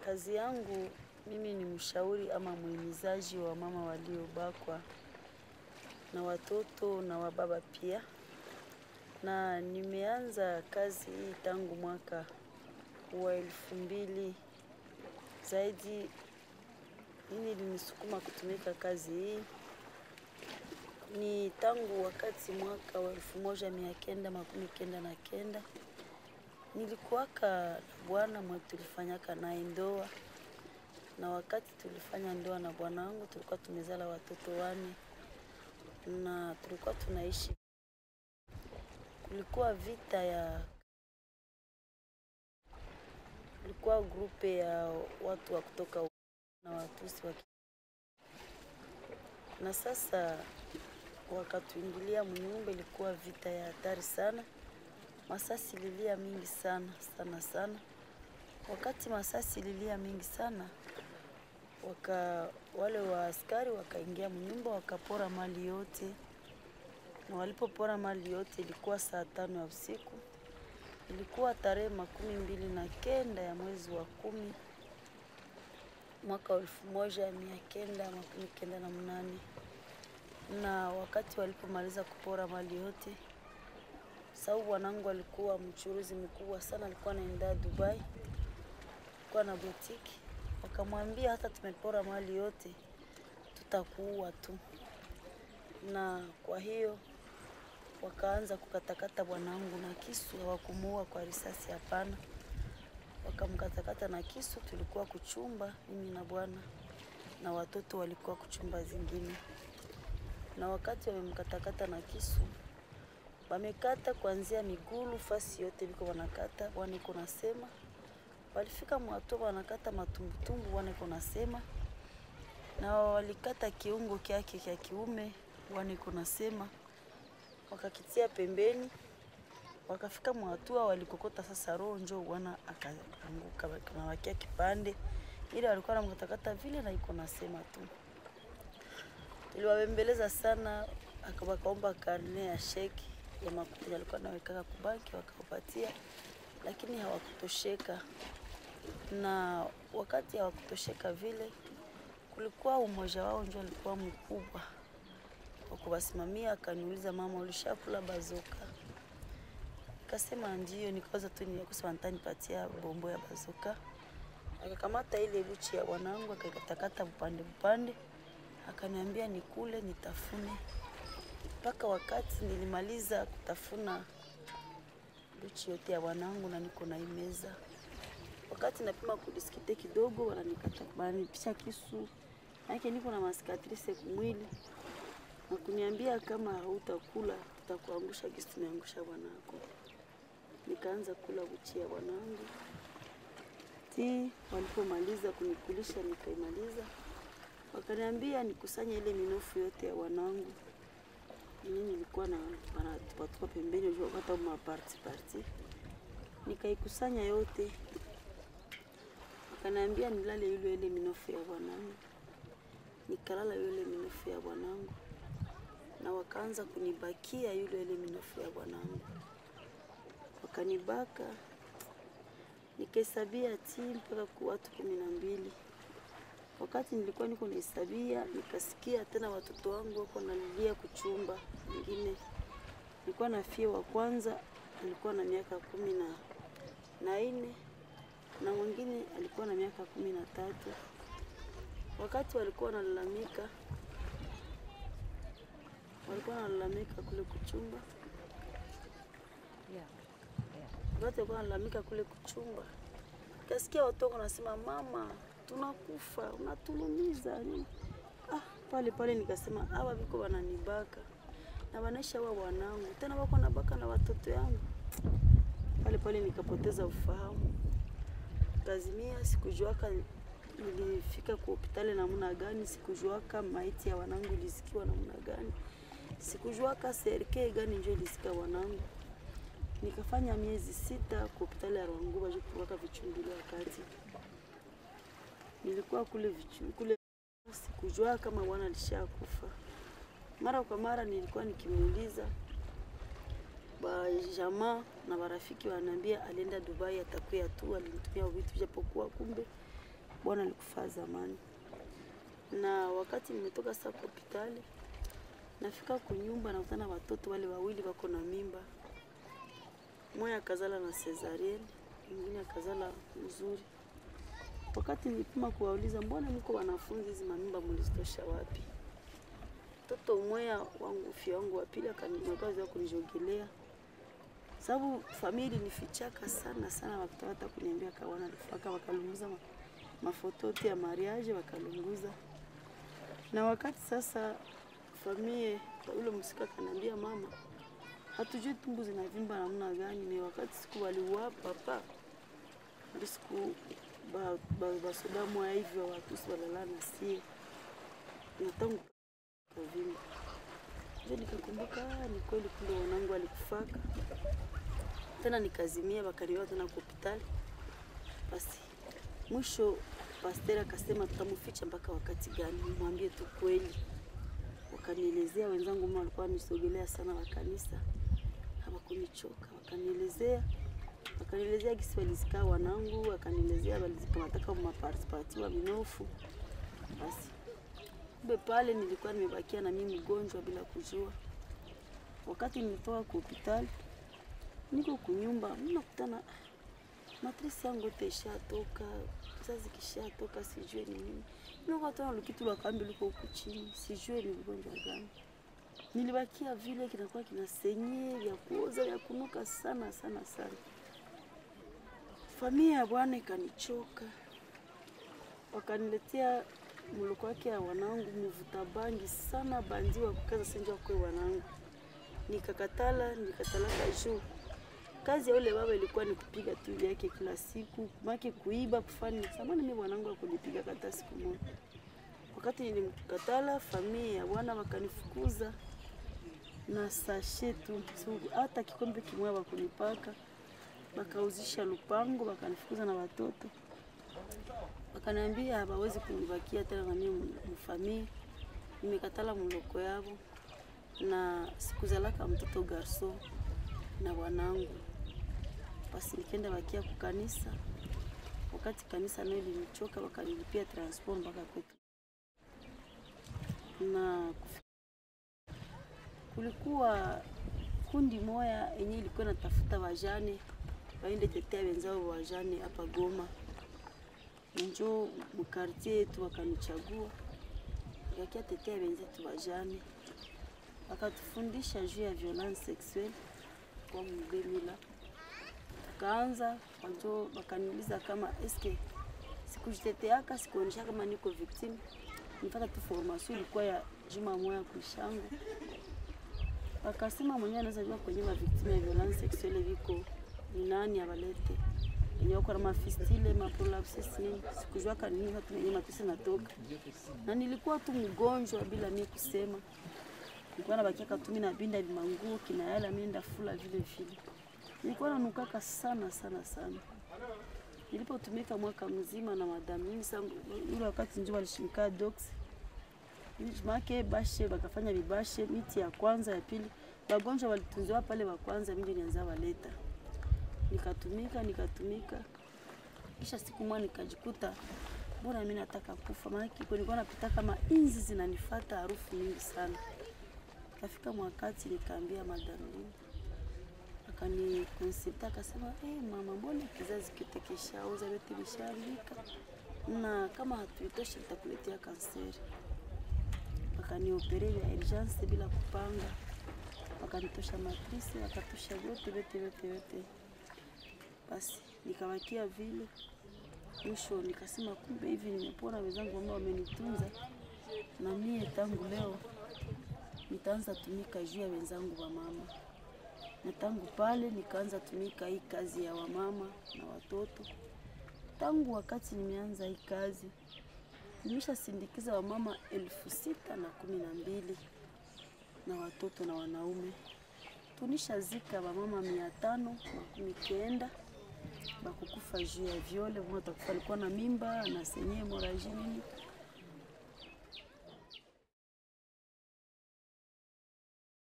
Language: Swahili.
Kazi yangu mimi ni mshauri ama muhimizaji wa mama waliobakwa na watoto na wababa pia, na nimeanza kazi hii tangu mwaka wa elfu mbili zaidi. Nini ilinisukuma kutumika kazi hii ni tangu wakati mwaka wa elfu moja mia kenda makumi kenda na kenda nilikuwaka na bwana mwe tulifanyaka naye ndoa, na wakati tulifanya ndoa na bwana wangu tulikuwa tumezala watoto wane na tulikuwa tunaishi. Kulikuwa vita ya kulikuwa grupe ya watu wa kutoka na watusi wa na sasa wakatuingilia mnyumba, ilikuwa vita ya hatari sana. Masasi ililia mingi sana sana sana. Wakati masasi ililia mingi sana, waka wale wa askari wakaingia mnyumba wakapora mali yote, na walipopora mali yote ilikuwa saa tano ya usiku. Ilikuwa tarehe makumi mbili na kenda ya mwezi wa kumi mwaka wa elfu moja mia kenda makumi kenda na mnane na wakati walipomaliza kupora mali yote, sababu bwanangu alikuwa mchuruzi mkubwa sana, alikuwa anaenda Dubai, alikuwa na botiki. Wakamwambia hata tumepora mali yote, tutakuua tu. Na kwa hiyo wakaanza kukatakata bwanangu na kisu, hawakumuua kwa risasi, hapana, wakamkatakata na kisu. Tulikuwa kuchumba mimi na bwana na watoto walikuwa kuchumba zingine na wakati wamemkatakata na kisu, wamekata kuanzia migulu fasi yote biko wanakata, bwana iko nasema. Walifika mwatua wanakata matumbutumbu, bwana iko nasema, na walikata kiungo kyake kya kiume, bwana iko nasema, wakakitia pembeni. Wakafika mwatua walikokota sasa roho, njo bwana akaanguka, kanawakia kipande ile walikuwa namkatakata vile, na iko nasema tu tuliwabembeleza sana, wakaomba karne ya sheki ya makuti alikuwa nawekaka kubanki, wakawapatia, lakini hawakutosheka. Na wakati hawakutosheka vile, kulikuwa umoja wao ndio alikuwa mkubwa wa kuwasimamia. Akaniuliza, mama, ulishakula bazoka? Kasema ndio. Nikawaza tu kusema nitanipatia bombo ya bazoka. Akakamata ile buchi ya bwanangu akakatakata vipande vipande akaniambia nikule nitafune, mpaka wakati nilimaliza kutafuna luchi yote ya wanangu na niko naimeza. Wakati napima kudiskite kidogo, wananikata wananipisha kisu yake, niko na masikatrise kumwili na kuniambia kama hautakula tutakuangusha kisu, tumeangusha bwanako. Nikaanza kula buchi ya bwanangu ti, walipomaliza kunikulisha nikaimaliza wakaniambia nikusanye ile minofu yote ya wanangu. Mimi nilikuwa na wanatupatupa pembeni, unajua hata maparti parti, nikaikusanya yote. Wakaniambia nilale yule ile minofu ya bwanangu, nikalala yule minofu ya bwanangu, na wakaanza kunibakia yule ile minofu ya bwanangu, wakanibaka nikahesabia ti mpaka kwa watu kumi na mbili. Wakati nilikuwa niko nahesabia, nikasikia tena watoto wangu wako nalilia kuchumba. Mwingine nilikuwa na fie wa kwanza alikuwa na miaka kumi na na nne na mwingine alikuwa na miaka kumi na tatu. Wakati walikuwa wanalalamika, walikuwa wanalalamika kule kuchumba, wakati walikuwa wanalalamika kule kuchumba, kasikia watoto wanasema mama tunakufa unatulumiza nini? Ah, pale pale nikasema hawa viko wananibaka na wanaisha wa wanangu tena wako nabaka na watoto yangu. Pale pale nikapoteza ufahamu, kazimia. Sikujuaka nilifika kwa hospitali namna gani, sikujuaka maiti ya wanangu ilisikiwa namna gani, sikujuaka serike gani njo ilisika wanangu. Nikafanya miezi sita kwa hospitali ya Rwanguba juu kuwaka vichungulio wakati nilikuwa kule vichu, kule sikujua kama bwana alishakufa. Mara kwa mara nilikuwa nikimuuliza ba jamaa na barafiki wananiambia alienda Dubai, atakuya tu, alinitumia vitu, japokuwa kumbe bwana alikufa zamani. Na wakati nimetoka sasa kwa hospitali, nafika kunyumba nakutana watoto wale wawili wako na mimba, mmoja akazala na cesarean, mwingine akazala mzuri. Wakati nilipima kuwauliza, mbona mko wanafunzi, hizi mamimba mlizitosha wapi? Mtoto mmoja wangu fia wangu wa pili akanikaza kunijogelea, sababu famili nifichaka sana sana, wakitaka hata kuniambia kawana alifaka, wakalunguza ma, mafoto yote ya mariage wakalunguza. Na wakati sasa famie yule msika kaniambia, mama, hatujui tumbu zinavimba namna gani. Ni wakati siku waliuapa papa ndio siku basoda mwa hivyo watusi walala na sie na tangu kavimba ndio nikakumbuka, ni kweli kumbe wanangu alikufaka tena, nikazimia wakaniwa tena kwa hospitali. Basi mwisho pasteri akasema tutamficha mpaka wakati gani, mwambie tu kweli. Wakanielezea wenzangu, mama walikuwa wanisogelea sana wa kanisa, hawakunichoka. Wakanielezea wakanielezea gisi walizikaa wanangu, wakanielezea walizipamataka maparticipati wa minofu. Basi kumbe pale nilikuwa nimebakia na mimi mgonjwa bila kujua. Wakati nilitoka kwa hospitali, niko kunyumba, nakutana matrisi yangu yote ishatoka, kizazi kishatoka, sijue ni nini. Nikatana lukitu lwa kambi liko huku chini, sijue ni ugonjwa gani. Nilibakia vile kinakuwa kinasenye vya kuoza vya kunuka sana sana sana. Familia ya bwana ikanichoka, wakaniletea muluko wake ya wanangu mvuta bangi sana, bandi wa kukaza senja kwe wanangu. Nikakatala, nikatalaka juu kazi ya ule baba ilikuwa ni kupiga tu yake kila siku, make kuiba, kufanya samani. Mimi bwanangu akunipiga kata siku moja. Wakati nilimkatala, familia ya bwana wakanifukuza na sashe tu, hata kikombe kimoja wakunipaka wakauzisha lupango, wakanifukuza na watoto, wakaniambia hawawezi kunibakia tena na mimi mfamii. Nimekatala mloko yavo na sikuzalaka mtoto garso na wanangu, basi nikaenda bakia kukanisa. Wakati kanisa nayo linichoka, wakanilipia transport mpaka kwetu, na kulikuwa kundi moya yenye ilikuwa natafuta wajane waende tetea wenzao wajane hapa Goma. Njo mkartie yetu wakanichagua, nikakia tetea wenzetu wajane, wakatufundisha juu ya violence sexuelle kwa mdemila. Tukaanza wanjo, wakaniuliza kama eske sikujiteteaka, sikuonyesha kama niko victim. Nifata tu formation ilikuwa ya juma moya kuishangu wakasema mwenyewe anaweza jua kwenye maviktimu ya violence sexuelle viko ni nani abalete yenye wako na mafistile maprolapsis nini, sikujua kanini watu wenye matusi natoka, na nilikuwa tu mgonjwa bila mimi kusema. Nilikuwa nabakia katumi na binda vimanguo kina yala mimi ndafula vile vile, nilikuwa nanukaka sana sana sana. Nilipotumika mwaka mzima na madam mimi sangu, ile wakati ndio walishimika docs make bashe bakafanya vibashe miti ya kwanza ya pili, wagonjwa walitunziwa pale wa kwanza, mimi nianza waleta, nikatumika nikatumika, kisha siku moja nikajikuta bora mimi nataka kufa, maana nilikuwa napita kama inzi zinanifuata harufu mingi sana. Kafika mwakati nikaambia madam akani consulta akasema, hey, mama, mbona kizazi kyote kishauza vyote vishaandika, na kama hatuitoshi tutakuletea kanseri wakaniopere ya urgence bila kupanga, wakanitosha matrisi, wakatosha vyote vyote vyote vyote. Basi nikawakia vile, mwisho nikasema kumbe hivi nimepona, wenzangu ambao wamenitunza na mie tangu leo nitaanza tumika juu ya wenzangu wa mama, na tangu pale nikaanza tumika hii kazi ya wamama na watoto. Tangu wakati nimeanza hii kazi nimeshasindikiza wamama elfu sita na kumi na mbili na watoto na wanaume. Tunishazika wamama mia tano makumi kenda bakukufa juu ya viole. Mmoja atakufa alikuwa na mimba na senye moraji nini,